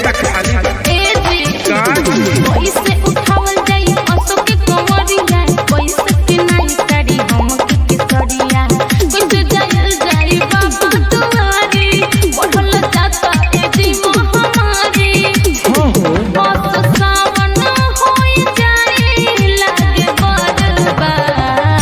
पैसा खाली बा। ए जी का पैसे उठावल जाई असो के कंवरिया पैसे के नाई साड़ी हम के केसरिया कैसे जायल जाई बाबा दुआरी बढ़ल जाता ए जी महामारी हाँ हो बस सावन होई जाई लागे बर्बाद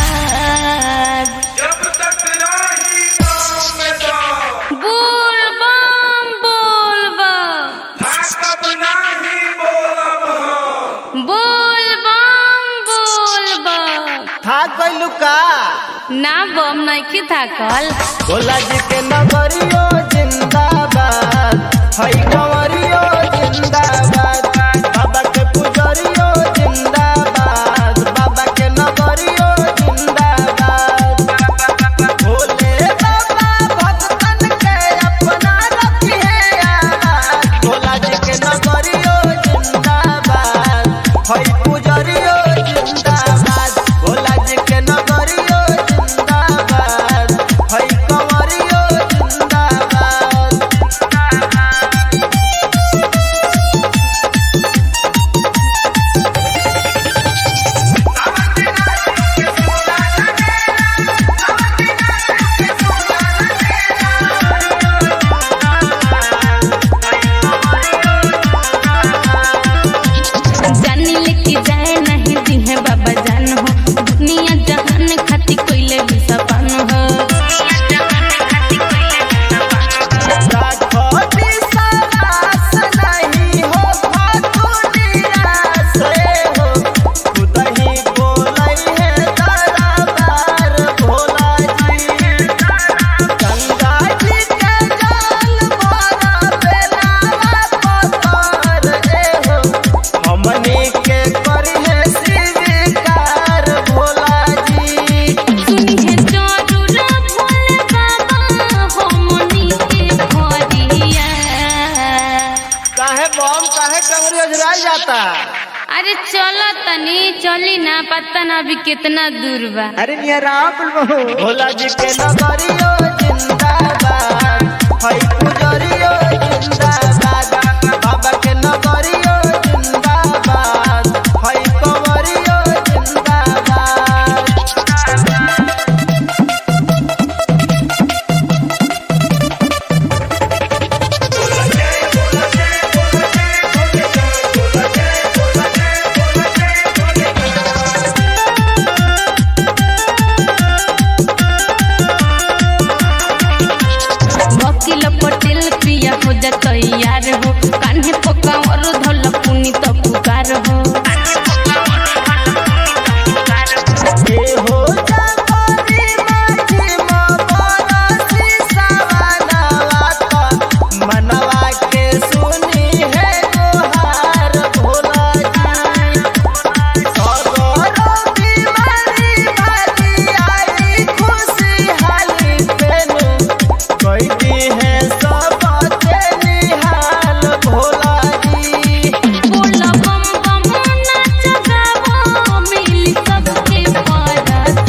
जब तक राही गाँव में जाओ बोल बम बोल बम ताकत नाही बोलब हम बोल बम बोल बम थाक गइलू का ना बम नइखे थाकल भोला जी के नगरियो जिंदाबाद हई कंवरियो जिंदाबाद बाबा के पुजरियो जिंदाबाद बाबा के नगरियो जिंदाबाद भोले बाबा भक्तन के अपना रखिए याद भोला जी के नगरियो जिंदाबाद हई पुजरियो जिंदाबाद भोला जी के नगरियो जिंदाबाद हई कंवरियो जिंदाबाद जानी लेके जाए नहीं दिहे बाबा जान हो दुनिया जहान खाती कोइले भी सपन हो राखोटी सरास नहीं हो फातू निराश हो खुदही बोलै है दरबार भोला जी गंगा जी के जल मोरा बेलावा पत्थर ए हो हमनी के करी है स्वीकार भोला जी सुनी है जरूर भोले बाबा हमनी के भरिया काहे बम काहे कंगरी ओझराई जाता अरे चलो तनी चली ना पता ना अभी कितना दूर बा अरे नियराम भोला जी के नगरियो जिंदाबाद हई पुजरियो जिंदाबाद बाबा के नगरियो जिंदाबाद हई कंवरियो जिंदाबाद वकील पटेल पिया हो जा तैयार हो कान्हे पका और धल पुनी तो पुकार हो ए हो जागरी माझी मबरसी सवानवा त मनवा के सुनी है गुहार भोला जी सगरो बीमारी भागी आई खुशी हाली पेनु कैदी है सब के निहाल भोला जी बोल बम बम नाच गावो मिल सबके परस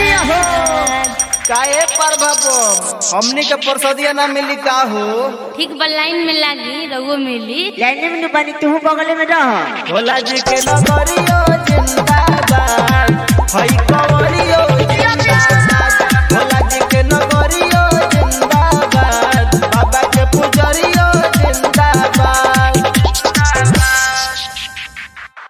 काहे पर भबो हमनी के परसदिया ना मिली का हो ठीक बा लाइन में लागी रहुओ मिली लाइन में बनी तू बगल में रह भोला जी के नगरियो जिंदाबाद हई कंवरियो जिंदाबाद